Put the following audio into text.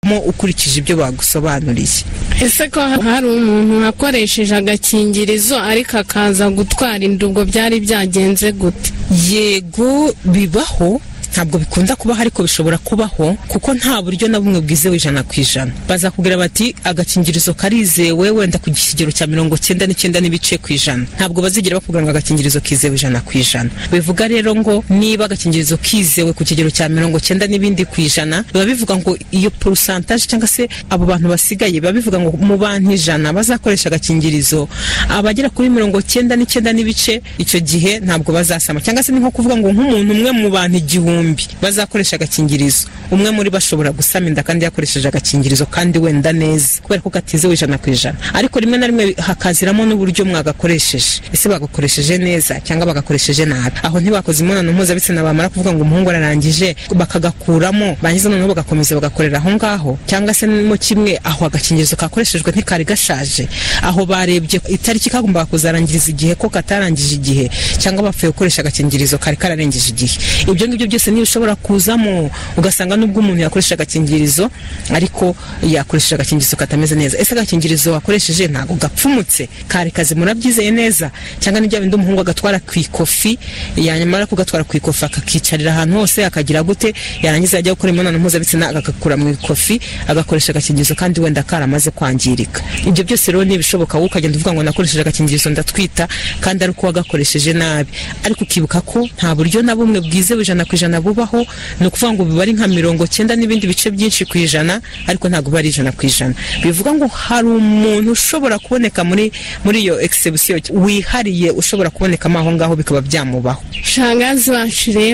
wavamo ukurikije ibyo bagusobanuriye ese ko hari umuntu wakoresheje agakingirizo ariko akaza gutwara indugo byari byagenze gute yego bibaho ntabwo bikunda kubaho ariko bishobora kubaho kuko nta buryo na bumwe bwizewe ijana ku ijana bazakubwira bati agakingirizo karizewe wenda ku kigero cya mirongo cyenda n'icyenda n'ibice ku ijana ntabwo bazigera bakubwira ngo agakingirizo kizewe ijana ku ijana bivuga rero ngo niba agakingirizo kizewe ku kigero cya mirongo cyenda n'ibindi ku ijana biba bivuga ngo iyo porosantaje cyangwa se abo bantu basigaye biba bivuga ngo mu bantu ijana bazakoresha agakingirizo abagera kuri mirongo cyenda n'icyenda n'ibice icyo gihe ntabwo bazasama cyangwa se ni nko kuvuga ngo nk'umuntu umwe mu bantu igihumbi bazakoresha agakingirizo umwe muri bo ashobora gusama inda kandi yakoresheje agakingirizo kandi wenda neza kubera ko katizewe ijana ku ijana ariko rimwe na rimwe hakaziramo n'uburyo mwagakoresheje ese bagakoresheje neza cyangwa bagakoresheje nabi aho ntibakoze imibonano mpuzabitsina bamara kuvuga ngo umuhungu ararangije bakagakuramo barangiza noneho bagakomeza bagakorera aho ngaho cyangwa se mo kimwe aho agakingirizo kakoreshejwe ntikari gashaje aho barebye itariki kagombaga kuzarangiriza igihe ko katarangije igihe cyangwa bapfuye gukoresha agakingirizo kari kararengeje igihe ibyo ngibyo byose niyo ushobora kuzamo ugasanga nubwo umuntu yakoresha agakingirizo ariko yakoresheje agakingirizo katameze neza ese agakingirizo wakoresheje ntabwo gapfumutse kari kazi murabyizeye neza cyangwa ni bindi umuhungu agatwara ku ikofi yanyamara kugatwara ku ikofi akakicarira ahantu hose akagira gute yarangiza yajya gukora imibonano mpuzabitsina agakakura mu ikofi agakoresha agakingirizo kandi wenda karamaze kwangirika ibyo byose rero ni ibishoboka wowe ukagenda uvuga ngo nakoresheje agakingirizo ndatwita kandi ari uko wagakoresheje nabi ariko ukibuka ko nta buryo na bumwe bwizewe ijana ku ijana ijana bubaho ni ukuvuga ngo biba ari nka mirongo cyenda n'ibindi bice byinshi ku ijana ariko ntabwo biba ari ijana ku ijana bivuga ngo hari umuntu ushobora kuboneka muri muri iyo egisebusiyo wihariye ushobora kubonekamo aho ngaho bikaba byamubaho shangazi wacu rero